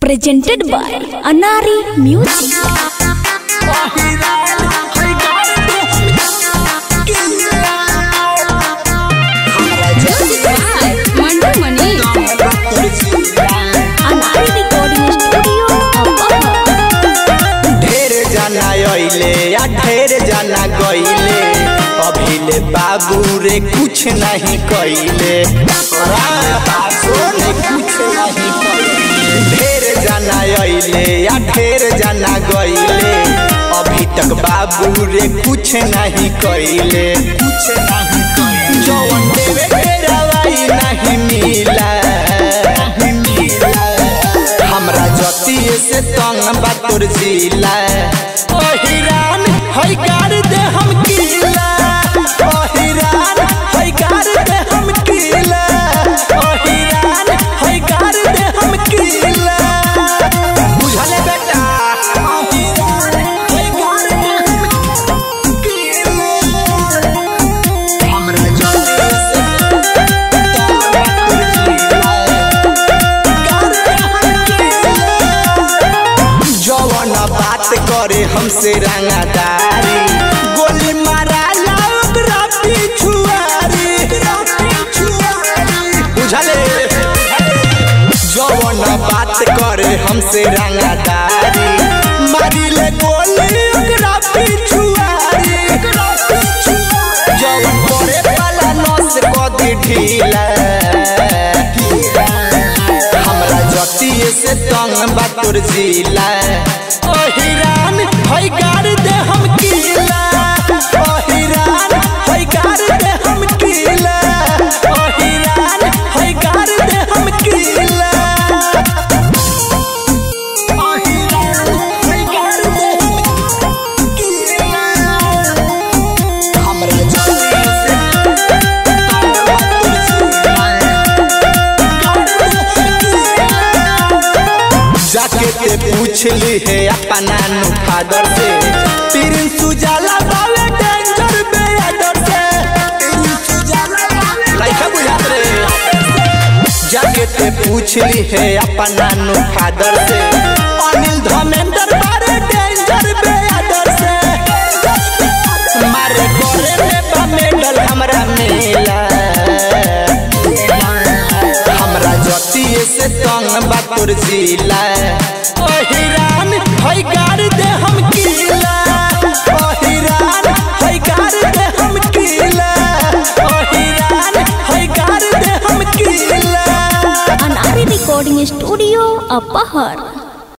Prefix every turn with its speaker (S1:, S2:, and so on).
S1: presented by Anari Music.
S2: मंडू मनी
S1: Anari Recording Studio, Apapa.
S3: ढेर जाना अइले या ढेर जाना गइले अभिले बाबू रे कुछ नहीं कइले बाबू रे कुछ नहीं कइले ढेर जाना अइले या ढेर जाना गइले अभी तक बाबू रे कुछ नहीं कइले कुछ नहीं कइले जवन देवे के रवाई नहीं मिला नहीं मिला हमरा जतिये से तंग बा तोर जिला ओ हिरान हई कर दे हम किला ओ हिरान हई कर दे हम किला ओ हिरान हई कर दे हम किला बुझले बेटा ओ हिरान हई कर दे हम किला हमरा जतिये से तंग बा तोर जिला जवन बात करे हमसे रंगादारी गोली मारा ओकरा पिछुआरी बुझले जवन बात करे हमसे रंगादारी मारी ले गोली ओकरा पिछुआरी जवन करे वाला नस कदी ढीला हमरा जतिये से तंग बा तोर जिला ओ हिरान हई गाड़ दे हम किला ओ हिरान हई गाड़ दे हम किला ओ हिरान हई गाड़ दे हम किला ओ हिरान हई गाड़ दे हम किला हमरा जतिये से तंग बा तोर जिला जाके ते पूछली है अपना नु फादर से तीन सुजाला बावे डेंजर बे अडर से तीन सुजाला बावे लाइका बुझात रे जाके ते पूछली है अपना नु फादर से अनिल धर्मेंद्र बारे डेंजर बे अडर से मारे करे में बा मेडल हमरा मिला हमरा जतिये से तंग बा तोर जिला ओ हिरान हई गाड़ दे हम किला ओ हिरान हई गाड़ दे हम किला ओ हिरान हई गाड़ दे हम किला
S1: Anari Recording Studio, Apahar.